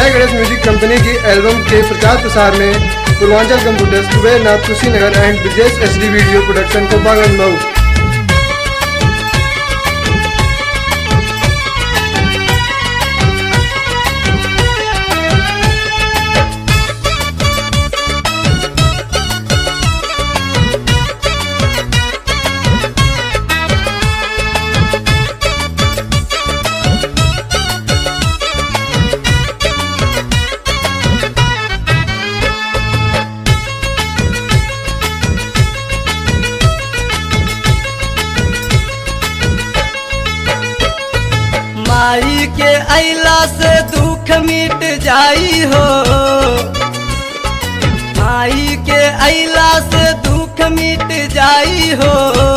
जय Ganesh music company की album के प्रचार प्रसार में Purvanchal computers Kubernath Kushinagar and Brijesh H D video production Kopaganj Mau माई के अला से दुख मिट जाई हो माई के अला से दुख मिट जाई हो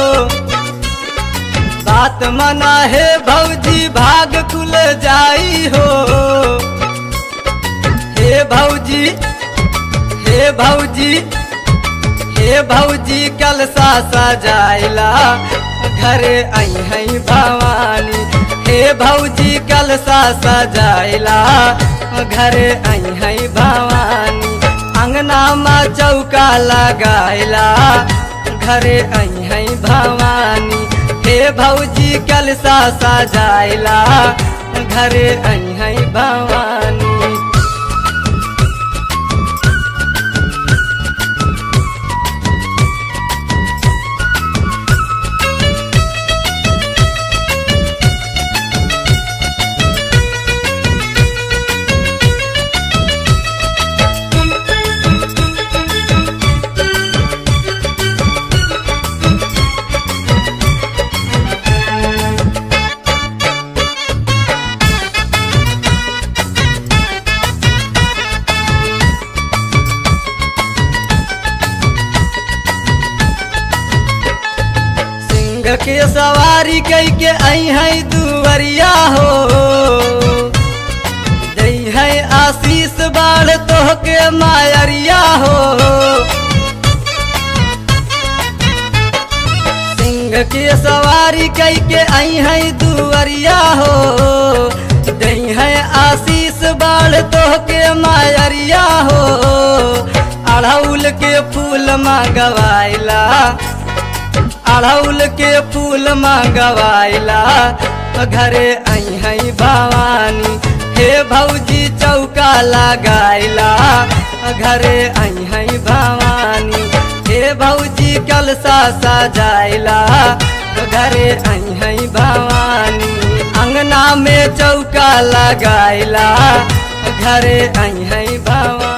बात मना है भौजी भाग खुल जाई हो हे भौजी हे भौजी हे भौजी कल सा सजाइला घरे आई है भवानी हे भौजी कल सा सजाइला घरे आई है भवानी अंगना में चौका लगाइला घरे आई है भवानी हे भौजी कल सा सजाइला घरे आई है भवानी सिंह के सवारी कई के आई है दुवरिया हो दई है आशीष बाढ़ तो के मायरिया हो सिंह के सवारी कई के आई है दुवरिया हो दई है आशीष बाढ़ तो के मायरिया हो अड़हुल के फूल मंगवाइला अड़हुल के फूल मंगवाइला घरे आई है भवानी हे भौजी चौका लगाइला घरे आई है भवानी हे भौजी कलसा सजाइला घरे आई है भवानी अंगना में चौका लगाइला घरे आई है भवानी